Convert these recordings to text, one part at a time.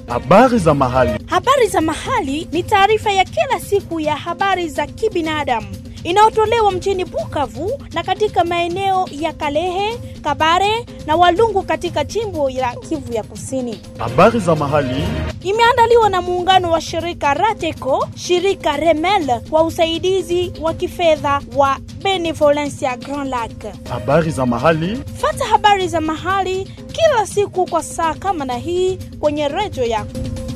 Habari za mahali. Habari za mahali ni taarifa ya kila siku ya habari za kibinadamu inayotolewa mjini Bukavu na katika maeneo ya Kalehe, Kabare na Walungu katika jimbo la Kivu ya Kusini. Habari za mahali. Imeandaliwa na muungano wa shirika Rateco, shirika Remel kwa usaidizi wa kifedha wa Benevolencia Grand Lac. Habari za mahali. Fata habari za mahali kila siku kwa saa kama na hii kwenye redio yako.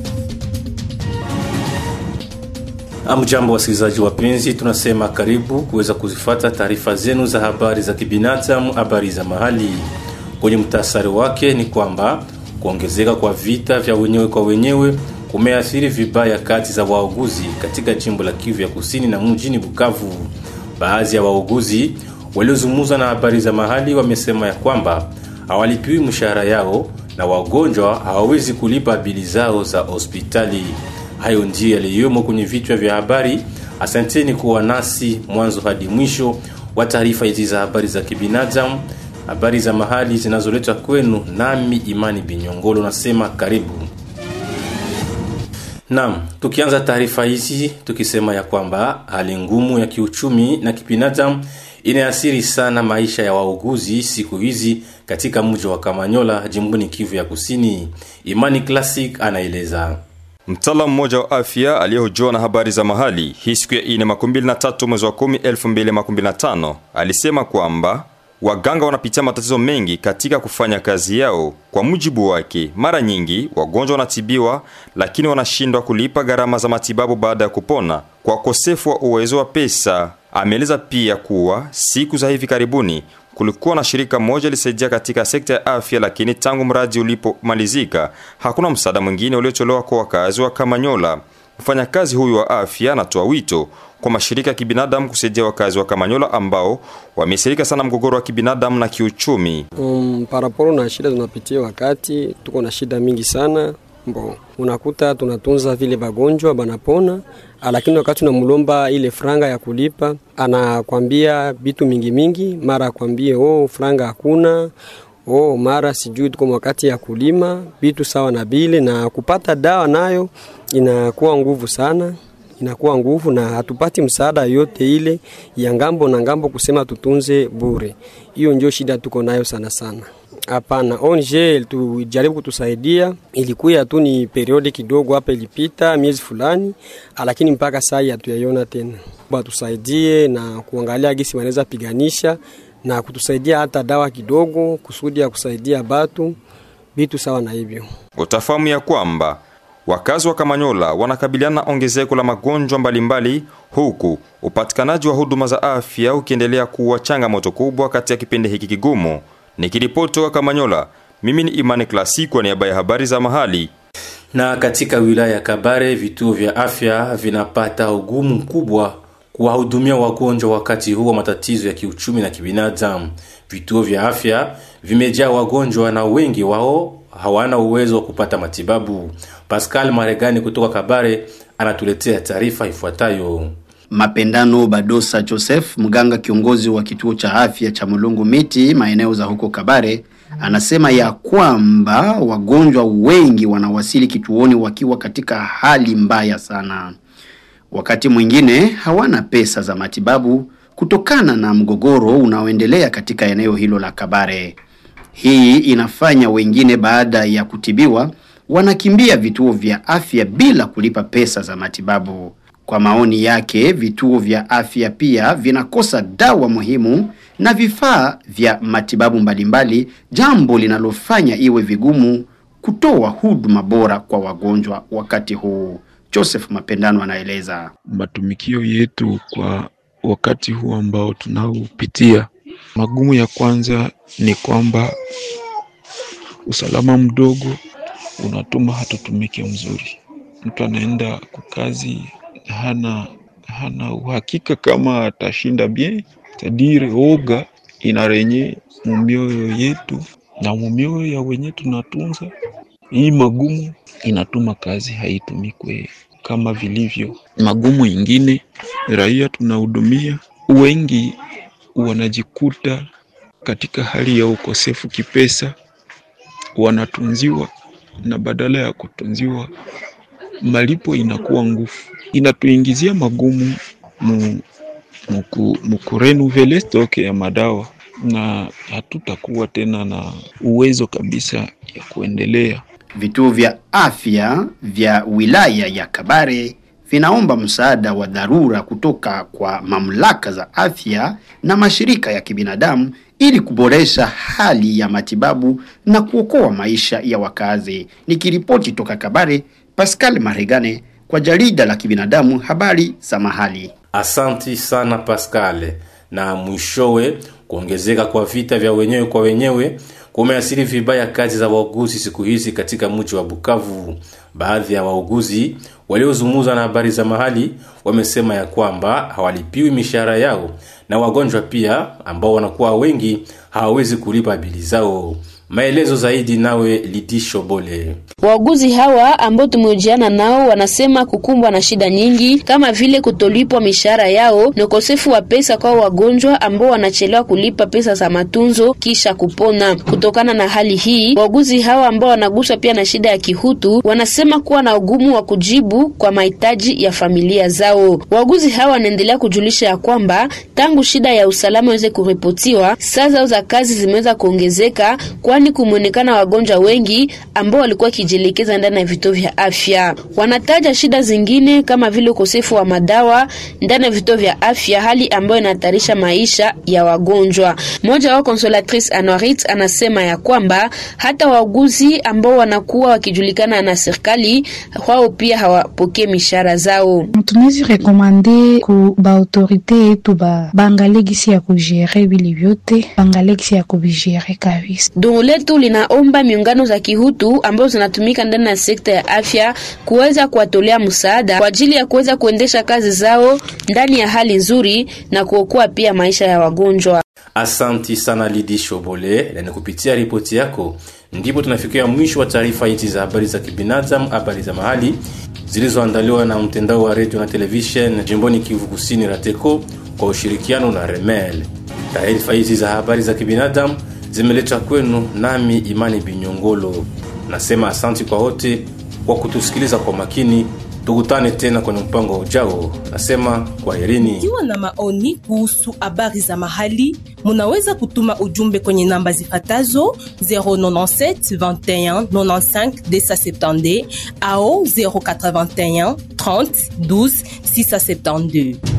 Amjambo wasikilizaji wapenzi, tunasema karibu kuweza kuzifata taarifa zenu za habari za kibinadamu, habari za mahali. Kwenye mtasari wake ni kwamba kuongezeka kwa vita vya wenyewe kwa wenyewe kumeathiri vibaya kati za wauguzi katika jimbo la Kivu ya Kusini na mjini Bukavu. Baadhi ya wauguzi waliozungumza na habari za mahali wamesema ya kwamba hawalipiwi mshahara yao na wagonjwa hawawezi kulipa bili zao za hospitali. Hayo ndiyo yaliyomo kwenye vichwa vya habari. Asanteni kuwa nasi mwanzo hadi mwisho wa taarifa hizi za habari za kibinadamu, habari za mahali zinazoletwa kwenu nami Imani Binyongolo, nasema karibu. Naam, tukianza taarifa hizi tukisema ya kwamba hali ngumu ya kiuchumi na kibinadamu inaathiri sana maisha ya wauguzi siku hizi katika mji wa Kamanyola, jimboni Kivu ya Kusini. Imani Classic anaeleza. Mtaalamu mmoja wa afya aliyehojiwa na habari za mahali hii siku ya ine makumi mbili na tatu mwezi wa kumi elfu mbili makumi mbili na tano alisema kwamba waganga wanapitia matatizo mengi katika kufanya kazi yao. Kwa mujibu wake, mara nyingi wagonjwa wanatibiwa, lakini wanashindwa kulipa gharama za matibabu baada ya kupona kwa ukosefu wa uwezo wa pesa. Ameeleza pia kuwa siku za hivi karibuni kulikuwa na shirika moja lisaidia katika sekta ya afya, lakini tangu mradi ulipomalizika hakuna msaada mwingine uliotolewa kwa wakazi wa Kamanyola. Mfanyakazi huyu wa afya anatoa wito kwa mashirika ya kibinadamu kusaidia wakazi wa Kamanyola ambao wameathirika sana mgogoro wa kibinadamu na kiuchumi. Um, paraporo na shida tunapitia, wakati tuko na shida mingi sana Mbo, unakuta tunatunza vile bagonjwa banapona, lakini wakati unamlomba ile franga ya kulipa anakwambia vitu mingi mingi, mara akwambie oh, franga hakuna oh, mara sijui tuko wakati ya kulima vitu sawa na bile, na kupata dawa nayo inakuwa nguvu sana inakuwa nguvu na hatupati msaada yote ile ya ngambo na ngambo, kusema tutunze bure. Hiyo ndio shida tuko nayo sana sana. Hapana, ONG tujaribu kutusaidia, ilikuya tu ni periodi kidogo hapa, ilipita miezi fulani, lakini mpaka saa hatuyaiona tena. Batusaidie na kuangalia gisi wanaweza piganisha na kutusaidia hata dawa kidogo, kusudi ya kusaidia batu vitu sawa na hivyo. Utafahamu ya kwamba wakazi wa Kamanyola wanakabiliana na ongezeko la magonjwa mbalimbali, huku upatikanaji wa huduma za afya ukiendelea kuwa changamoto kubwa katika kipindi hiki kigumu. Nikiripoti wa Kamanyola, mimi ni Imani Klasi kwa niaba ya habari za mahali. Na katika wilaya ya Kabare, vituo vya afya vinapata ugumu mkubwa kuwahudumia wagonjwa wakati huu wa matatizo ya kiuchumi na kibinadamu. Vituo vya afya vimejaa wagonjwa na wengi wao hawana uwezo wa kupata matibabu. Pascal Maregani kutoka Kabare anatuletea taarifa ifuatayo. Mapendano Badosa Joseph, mganga kiongozi wa kituo cha afya cha Mulungu Miti maeneo za huko Kabare, anasema ya kwamba wagonjwa wengi wanawasili kituoni wakiwa katika hali mbaya sana. Wakati mwingine hawana pesa za matibabu kutokana na mgogoro unaoendelea katika eneo hilo la Kabare. Hii inafanya wengine baada ya kutibiwa wanakimbia vituo vya afya bila kulipa pesa za matibabu. Kwa maoni yake, vituo vya afya pia vinakosa dawa muhimu na vifaa vya matibabu mbalimbali, jambo linalofanya iwe vigumu kutoa huduma bora kwa wagonjwa wakati huu. Joseph Mapendano anaeleza. Matumikio yetu kwa wakati huu ambao tunaopitia, magumu ya kwanza ni kwamba usalama mdogo unatuma hatutumike mzuri. Mtu anaenda kwa kazi hana hana uhakika kama atashinda bien, tadire oga inarenye mumioyo yetu na mumioyo ya wenye tunatunza. Hii magumu inatuma kazi haitumikwe kama vilivyo. Magumu ingine, raia tunahudumia wengi wanajikuta katika hali ya ukosefu kipesa, wanatunziwa na badala ya kutunziwa malipo inakuwa nguvu, inatuingizia magumu mu, muku, mukurenuvele stoke ya madawa na hatutakuwa tena na uwezo kabisa ya kuendelea. Vituo vya afya vya wilaya ya Kabare vinaomba msaada wa dharura kutoka kwa mamlaka za afya na mashirika ya kibinadamu ili kuboresha hali ya matibabu na kuokoa maisha ya wakazi. Nikiripoti toka Kabare, Pascal Maregane kwa jarida la kibinadamu habari za mahali. Asanti sana Pascal. Na mwishowe, kuongezeka kwa vita vya wenyewe kwa wenyewe kumeathiri vibaya kazi za wauguzi siku hizi katika mji wa Bukavu. Baadhi ya wauguzi waliozungumza na habari za mahali wamesema ya kwamba hawalipiwi mishahara yao na wagonjwa pia ambao wanakuwa wengi hawawezi kulipa bili zao. Maelezo zaidi nawe Lidisho Bole. Wauguzi hawa ambao tumehojiana nao wanasema kukumbwa na shida nyingi kama vile kutolipwa mishahara yao na ukosefu wa pesa kwa wagonjwa ambao wanachelewa kulipa pesa za matunzo kisha kupona. Kutokana na hali hii, wauguzi hawa ambao wanaguswa pia na shida ya kihutu wanasema kuwa na ugumu wa kujibu kwa mahitaji ya familia zao. Wauguzi hawa wanaendelea kujulisha ya kwamba tangu shida ya usalama iweze kuripotiwa, saa zao za kazi zimeweza kuongezeka kwani kumeonekana wagonjwa wengi ambao walikuwa wakijielekeza ndani ya vituo vya afya. Wanataja shida zingine kama vile ukosefu wa madawa ndani ya vituo vya afya, hali ambayo inahatarisha maisha ya wagonjwa. Mmoja wao Consolatrice Anorit anasema ya kwamba hata wauguzi ambao wanakuwa wakijulikana na serikali wao pia hawapokee mishahara zao. Tunawezi rekomande ku ba autorite yetu ba baangalie gisi ya kujere vile vyote, baangalie gisi ya kuvijere kabisa. Dungu letu linaomba miungano za kihutu ambazo zinatumika ndani ya sekta ya afya kuweza kuwatolea msaada kwa ajili ya kuweza kuendesha kazi zao ndani ya hali nzuri na kuokoa pia maisha ya wagonjwa. Asanti sana Lidi Shobole, na ni kupitia ripoti yako ndipo tunafikia mwisho wa taarifa hizi za habari za kibinadamu, habari za mahali zilizoandaliwa na mtandao wa redio na televishen jimboni Kivu Kusini, RATECO kwa ushirikiano na Remel. Taarifa hizi za habari za kibinadamu zimeletwa kwenu nami Imani Binyongolo. Nasema asanti kwa wote kwa kutusikiliza kwa makini. Tukutane tena kwenye mpango ujao. Nasema kwaherini. Ikiwa na maoni kuhusu habari za mahali, munaweza kutuma ujumbe kwenye namba zifatazo 097 21 95 270 au 081 30 12 672.